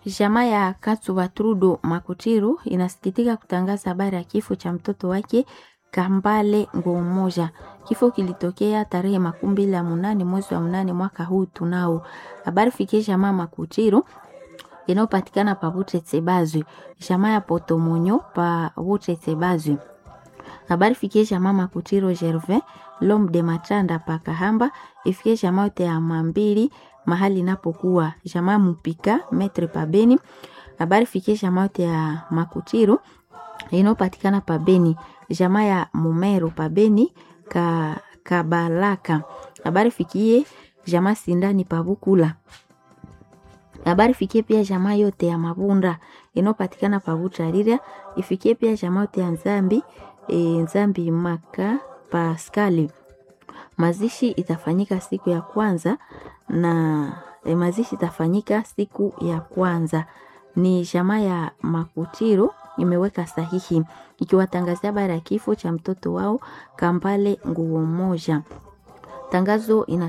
Jamaa ya Katsuba Trudo Makutiru inasikitika kutangaza habari ya kifo cha mtoto wake Kambale Ngomoja. Kifo kilitokea tarehe makumi mbili ya munane mwezi wa munane mwaka huu tunao. Habari fikie jamaa Makutiru inayopatikana pa Butete Bazwi, jamaa ya Potomonyo pa Butete Bazwi. Habari fikie jamaa Makutiro Gervin Lom de Matanda pa Kahamba, ifikie jamaa yote ya Mambili mahali inapokuwa jamaa Mupika Metre Pabeni. Habari fikie jamaa yote ya Makutiro inayopatikana Pabeni, jamaa ya Mumero Pabeni ka Kabalaka. Habari fikie jamaa Sindani Pabukula. Habari fikie pia jamaa yote ya Mabunda inayopatikana Pabutarira, ifikie pia jamaa yote ya Nzambi e, Nzambi Maka Paskali. Mazishi itafanyika siku ya kwanza na e, mazishi itafanyika siku ya kwanza. Ni jamaa ya Makutiro imeweka sahihi ikiwatangazia habari ya kifo cha mtoto wao Kambale Nguo Moja. Tangazo ina